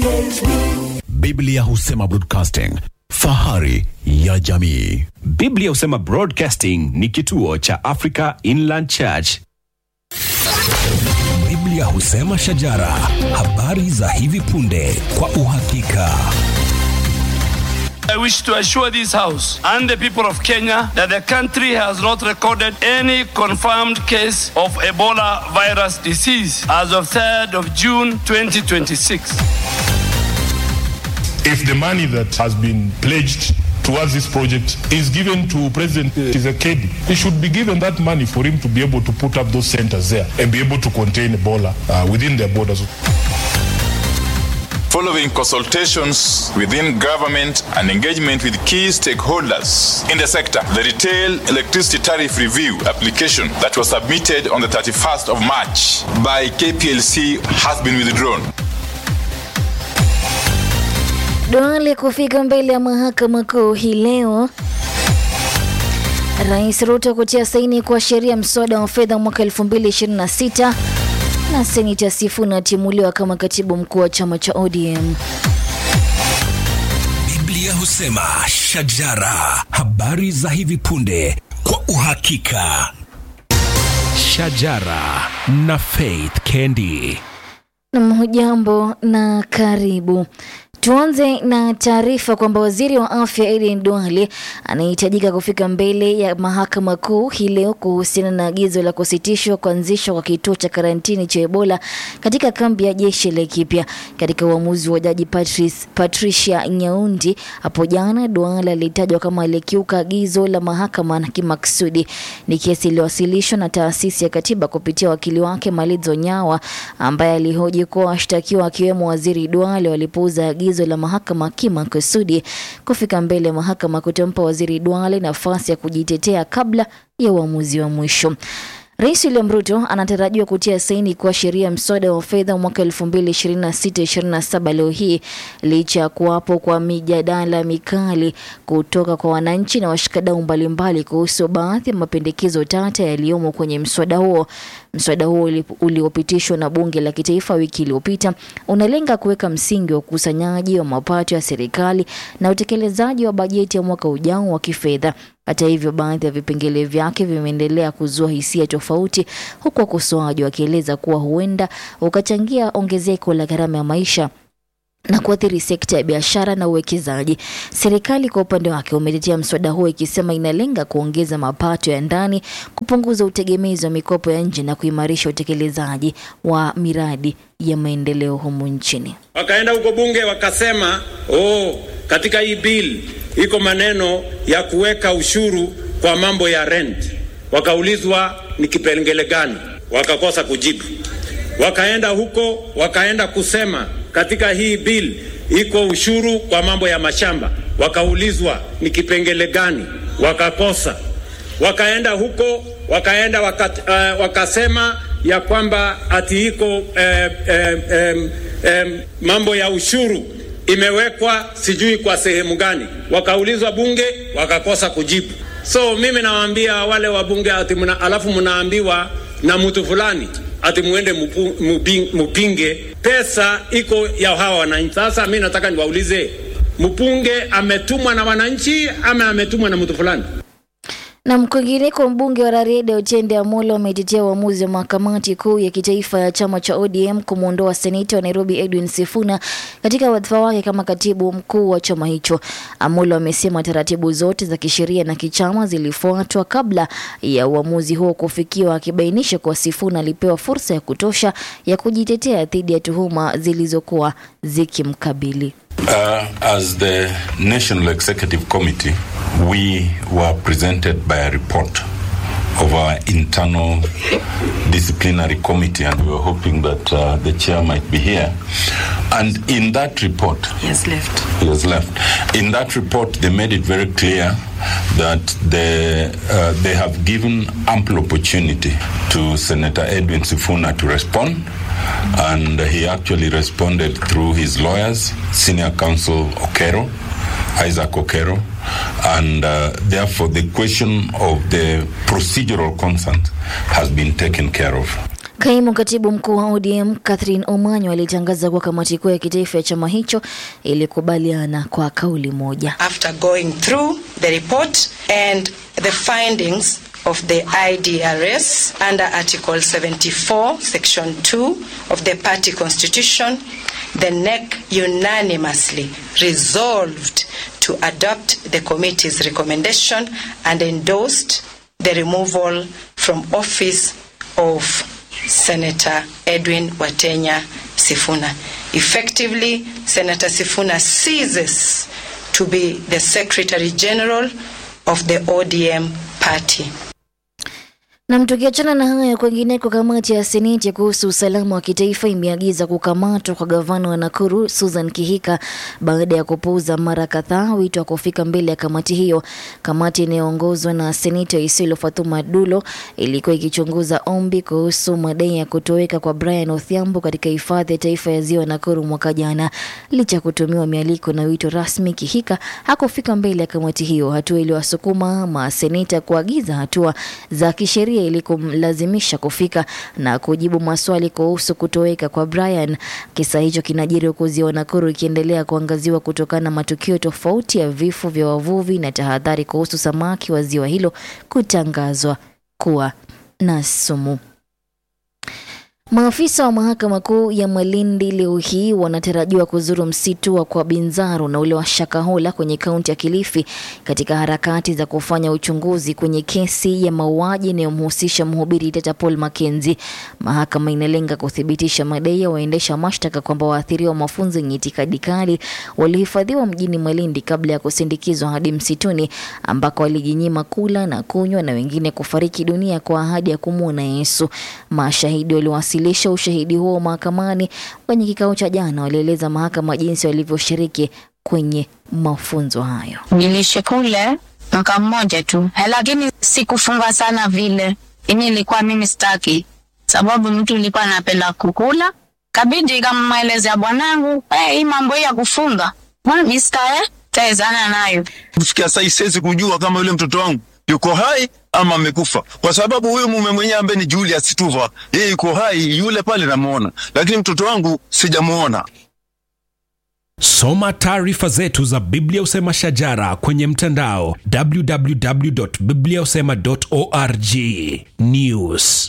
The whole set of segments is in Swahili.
DSTV. Biblia husema broadcasting, fahari ya jamii. Biblia husema Broadcasting ni kituo cha Africa Inland Church. Biblia husema shajara, habari za hivi punde kwa uhakika. I wish to assure this House and the people of Kenya that the country has not recorded any confirmed case of Ebola virus disease as of 3rd of June 2026. if the money that has been pledged towards this project is given to President Tshisekedi, he should be given that money for him to be able to put up those centers there and be able to contain Ebola uh, within their borders. Following consultations within government and engagement with key stakeholders in the sector, the retail electricity tariff review application that was submitted on the 31st of March by KPLC has been withdrawn. Duale kufika mbele ya mahakama kuu hii leo. Rais Ruto kutia saini kwa sheria mswada wa fedha mwaka 2026 na senita Sifuna atimuliwa kama katibu mkuu wa chama cha ODM. Biblia husema shajara, habari za hivi punde kwa uhakika. Shajara na Faith Kendi. Nam, hujambo na karibu. Tuanze na taarifa kwamba waziri wa afya Aden Duale anahitajika kufika mbele ya mahakama kuu hii leo kuhusiana na agizo la kusitishwa kuanzishwa kwa kituo cha karantini cha Ebola katika kambi ya jeshi la Laikipia. Katika uamuzi wa jaji Patrice, Patricia Nyaundi hapo jana, Duale alitajwa kama alikiuka agizo la mahakama na kimaksudi. Ni kesi iliyowasilishwa na taasisi ya katiba kupitia wakili wake Malizo Nyawa ambaye alihoji kuwa washtakiwa akiwemo waziri Duale walipouza agizo la mahakama kimakusudi. Kufika mbele ya mahakama kutampa waziri Duale nafasi ya kujitetea kabla ya uamuzi wa mwisho. Rais William Ruto anatarajiwa kutia saini kwa sheria mswada wa fedha mwaka 2026-27 leo hii licha ya kuwapo kwa mijadala mikali kutoka kwa wananchi na washikadau mbalimbali kuhusu baadhi ya mapendekezo tata yaliyomo kwenye mswada huo. Mswada huo uli- uliopitishwa na bunge la kitaifa wiki iliyopita unalenga kuweka msingi wa ukusanyaji wa mapato ya serikali na utekelezaji wa bajeti ya mwaka ujao wa kifedha. Hata hivyo, baadhi ya vipengele vyake vimeendelea kuzua hisia tofauti, huku wakosoaji wakieleza kuwa huenda ukachangia ongezeko la gharama ya maisha na kuathiri sekta ya biashara na uwekezaji. Serikali kwa upande wake umetetea mswada huo ikisema inalenga kuongeza mapato ya ndani, kupunguza utegemezi wa mikopo ya nje na kuimarisha utekelezaji wa miradi ya maendeleo humu nchini. Wakaenda huko bunge wakasema, oh, katika hii bill iko maneno ya kuweka ushuru kwa mambo ya rent. Wakaulizwa ni kipengele gani, wakakosa kujibu. Wakaenda huko wakaenda kusema katika hii bill iko ushuru kwa mambo ya mashamba, wakaulizwa ni kipengele gani, wakakosa. Wakaenda huko wakaenda waka, uh, wakasema ya kwamba ati iko eh, eh, eh, eh, mambo ya ushuru imewekwa sijui kwa sehemu gani, wakaulizwa bunge wakakosa kujibu. So mimi nawaambia wale wabunge ati muna, alafu mnaambiwa na mtu fulani ati muende mupu, muping, mupinge pesa iko ya hawa wananchi. Sasa mi nataka niwaulize, mpunge ametumwa na wananchi ama ametumwa na mtu fulani? Na kwingineko, mbunge wa Rarieda Otiende Amolo ametetea uamuzi wa mahakamati kuu ya kitaifa ya chama cha ODM kumwondoa seneta wa Nairobi Edwin Sifuna katika wadhifa wake kama katibu mkuu wa chama hicho. Amolo amesema taratibu zote za kisheria na kichama zilifuatwa kabla ya uamuzi huo kufikiwa, akibainisha kuwa Sifuna alipewa fursa ya kutosha ya kujitetea dhidi ya tuhuma zilizokuwa zikimkabili. Uh, as the National Executive Committee, we were presented by a report of our internal disciplinary committee, and we were hoping that uh, the chair might be here. And in that report, He has left. he has left. In that report, they made it very clear that they, uh, they have given ample opportunity to Senator Edwin Sifuna to respond, and he actually responded through his lawyers, Senior Counsel Okero, Isaac Okero, and uh, therefore the question of the procedural consent has been taken care of. Kaimu katibu mkuu wa ODM Catherine Omanyo alitangaza kuwa kamati kuu ya kitaifa ya chama hicho ilikubaliana kwa kauli moja. after going through the report and the findings of the IDRS under Article 74, Section 2 of the party constitution, the NEC unanimously resolved to adopt the committee's recommendation and endorsed the removal from office of Senator Edwin Watenya Sifuna. Effectively, Senator Sifuna ceases to be the Secretary General of the ODM party. Na tukiachana na hayo, kwingineko, kamati ya seneti kuhusu usalama wa kitaifa imeagiza kukamatwa kwa gavana wa Nakuru Susan Kihika baada ya kupuuza mara kadhaa wito wa kufika mbele ya kamati hiyo. Kamati inayoongozwa na seneta Isiolo Fatuma Dulo ilikuwa ikichunguza ombi kuhusu madai ya kutoweka kwa Brian Odhiambo katika hifadhi ya taifa ya ziwa Nakuru mwaka jana. Licha ya kutumiwa mialiko na wito rasmi, Kihika hakufika mbele ya kamati hiyo, hatua iliyowasukuma maseneta kuagiza hatua za kisheria ili kumlazimisha kufika na kujibu maswali kuhusu kutoweka kwa Brian. Kisa hicho kinajiri huku ziwa Nakuru ikiendelea kuangaziwa kutokana na matukio tofauti ya vifo vya wavuvi na tahadhari kuhusu samaki wa ziwa hilo kutangazwa kuwa na sumu. Maafisa wa mahakama kuu ya Malindi leo hii wanatarajiwa kuzuru msitu wa Kwabinzaro na ule wa Shakahola kwenye kaunti ya Kilifi katika harakati za kufanya uchunguzi kwenye kesi ya mauaji inayomhusisha mhubiri Tata Paul Mackenzie. Mahakama inalenga kuthibitisha madai ya waendesha mashtaka kwamba waathiriwa wa mafunzo yenye itikadi kali walihifadhiwa mjini Malindi kabla ya kusindikizwa hadi msituni ambako walijinyima kula na kunywa na wengine kufariki dunia kwa ahadi ya kumwona Yesu. Mashahidi waliwasilisha ushahidi huo mahakamani kwenye kikao cha jana, walieleza mahakama jinsi walivyoshiriki kwenye mafunzo hayo. Niliishi kule mwaka mmoja tu, Eh, lakini sikufunga sana vile. Ini ilikuwa mimi staki, sababu mtu ilikuwa anapenda kukula, kabidi kamwelezea bwanangu eh, hii mambo hii ya kufunga mbona mi sitae taezana nayo. kufikia sasa siwezi kujua kama yule mtoto wangu yuko hai ama amekufa, kwa sababu huyu mume mwenyewe ambaye ni Julius Tuva, yeye yuko hai, yule pale namuona, lakini mtoto wangu sijamuona. Soma taarifa zetu za Biblia Usema Shajara kwenye mtandao www.bibliausema.org. News.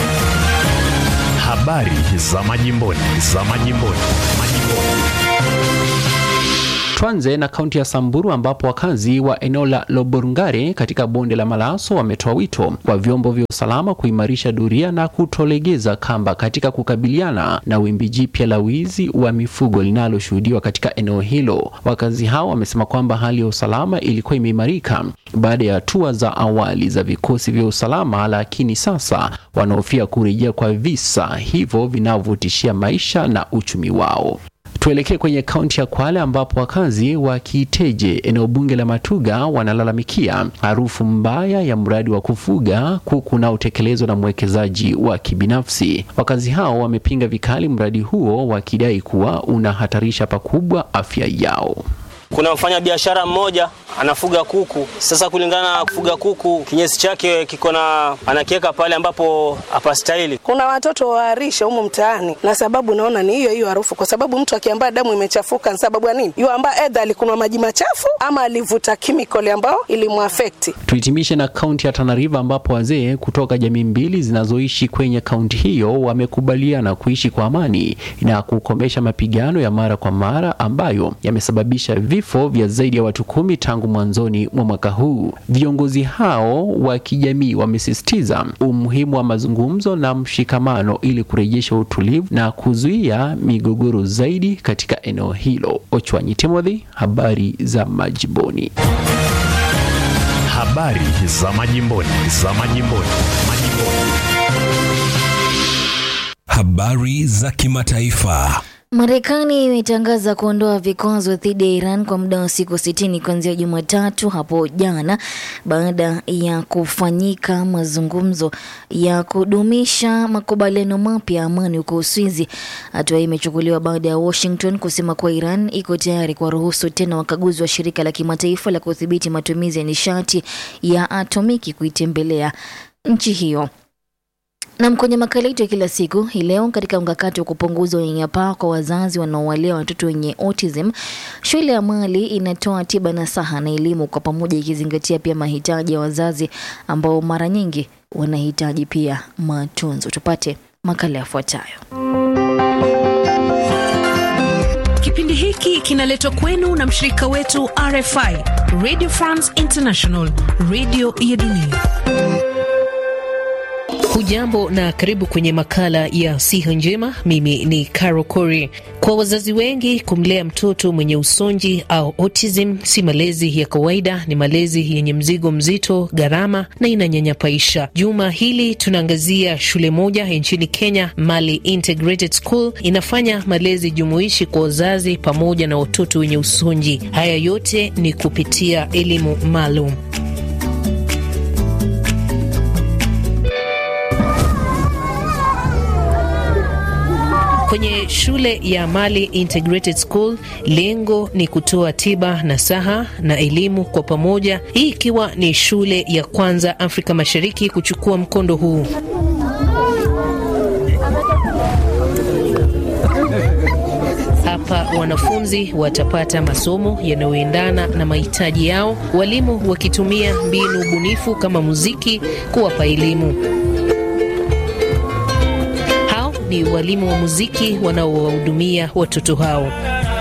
Habari za majimboni, za majimboni, majimboni. Tuanze na kaunti ya Samburu ambapo wakazi wa eneo la Loborngare katika bonde la Malaso wametoa wito kwa vyombo vya usalama kuimarisha doria na kutolegeza kamba katika kukabiliana na wimbi jipya la wizi wa mifugo linaloshuhudiwa katika eneo hilo. Wakazi hao wamesema kwamba hali ya usalama ilikuwa imeimarika baada ya hatua za awali za vikosi vya usalama, lakini sasa wanahofia kurejea kwa visa hivyo vinavyotishia maisha na uchumi wao. Tuelekee kwenye kaunti ya Kwale ambapo wakazi wa Kiteje, eneo bunge la Matuga, wanalalamikia harufu mbaya ya mradi wa kufuga kuku unaotekelezwa na mwekezaji wa kibinafsi. Wakazi hao wamepinga vikali mradi huo wakidai kuwa unahatarisha pakubwa afya yao. Kuna mfanya biashara mmoja anafuga kuku. Sasa kulingana na kufuga kuku, kinyesi chake kiko na anakiweka pale ambapo hapastahili. Kuna watoto waarisha humu mtaani, na sababu naona ni hiyo hiyo harufu, kwa sababu mtu akiambaa damu imechafuka ni sababu ya nini? Yu ambaa edha alikunywa maji machafu ama alivuta chemical ambayo ilimuafekti. Tuhitimishe na kaunti ya Tana River ambapo wazee kutoka jamii mbili zinazoishi kwenye kaunti hiyo wamekubaliana kuishi kwa amani na kukomesha mapigano ya mara kwa mara ambayo yamesababisha vifo vya zaidi ya watu kumi tangu mwanzoni mwa mwaka huu. Viongozi hao wa kijamii wamesisitiza umuhimu wa mazungumzo na mshikamano ili kurejesha utulivu na kuzuia migogoro zaidi katika eneo hilo. Ochwanyi Timothy, habari za majimboni. Habari za majimboni, za majimboni, majimboni. Habari za kimataifa. Marekani imetangaza kuondoa vikwazo dhidi ya Iran kwa muda wa siku sitini kuanzia Jumatatu hapo jana baada ya kufanyika mazungumzo ya kudumisha makubaliano mapya ya amani huko Uswizi. Hatua hii imechukuliwa baada ya Washington kusema kuwa Iran iko tayari kuwaruhusu tena wakaguzi wa shirika la kimataifa la kudhibiti matumizi ya nishati ya atomiki kuitembelea nchi hiyo Nam, kwenye makala yetu ya kila siku hii leo, katika mkakati wa kupunguza unyanyapaa kwa wazazi wanaowalea watoto wenye autism, shule ya Mali inatoa tiba nasaha na elimu kwa pamoja, ikizingatia pia mahitaji ya wazazi ambao mara nyingi wanahitaji pia matunzo. Tupate makala yafuatayo. Kipindi hiki kinaletwa kwenu na mshirika wetu RFI, Radio France International, radio ya dunia. Hujambo na karibu kwenye makala ya siha njema. Mimi ni Caro Cori. Kwa wazazi wengi, kumlea mtoto mwenye usonji au autism si malezi ya kawaida, ni malezi yenye mzigo mzito, gharama na inanyanyapaisha. Juma hili tunaangazia shule moja nchini Kenya, Mali Integrated School, inafanya malezi jumuishi kwa wazazi pamoja na watoto wenye usonji. Haya yote ni kupitia elimu maalum. Kwenye shule ya Mali Integrated School, lengo ni kutoa tiba nasaha na elimu kwa pamoja, hii ikiwa ni shule ya kwanza Afrika Mashariki kuchukua mkondo huu. Hapa wanafunzi watapata masomo yanayoendana na mahitaji yao, walimu wakitumia mbinu bunifu kama muziki kuwapa elimu ni walimu wa muziki wanaowahudumia watoto hao.